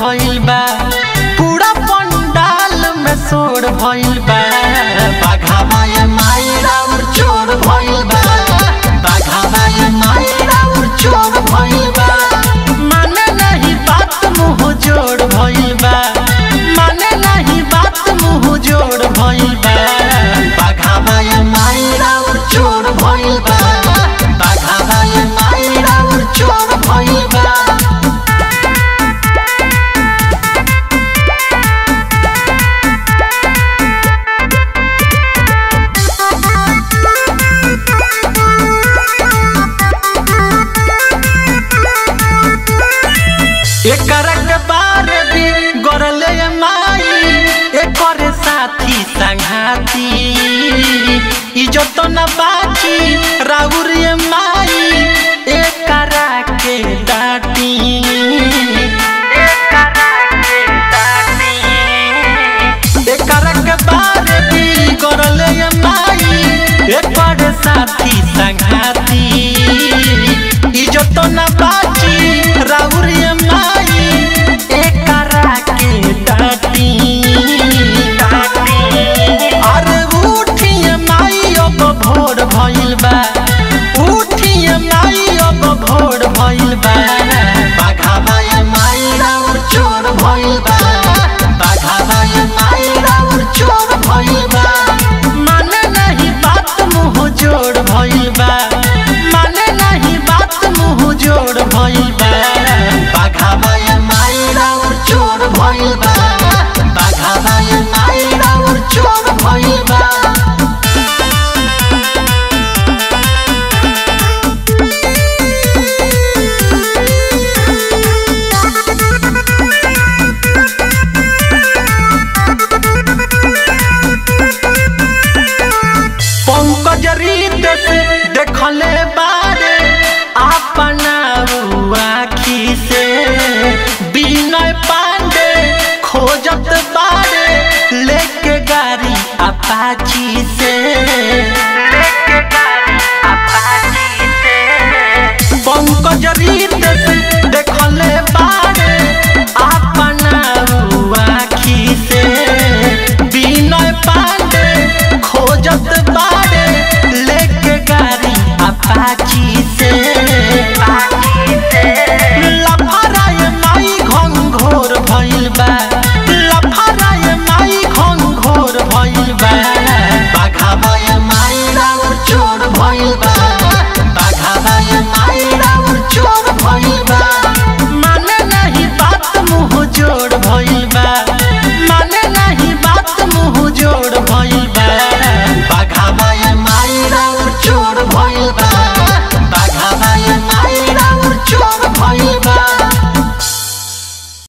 भइल बा पूरा पंडाल में शोर भइल बा बाघावा ये माई राउर चोर भइल बा बाघावा ये माई राउर चोर भइल बा माने नहीं बात मुंह जोड़ भइल बा माने नहीं बात मुंह जोड़ भइल बा बाघावा ये माई राउर चोर भइल बा बाघावा ये माई राउर चोर भइल बा एकरा के बारे भी गरले माई एकर साथी संघाती इज्जत न बाची राउर ये माई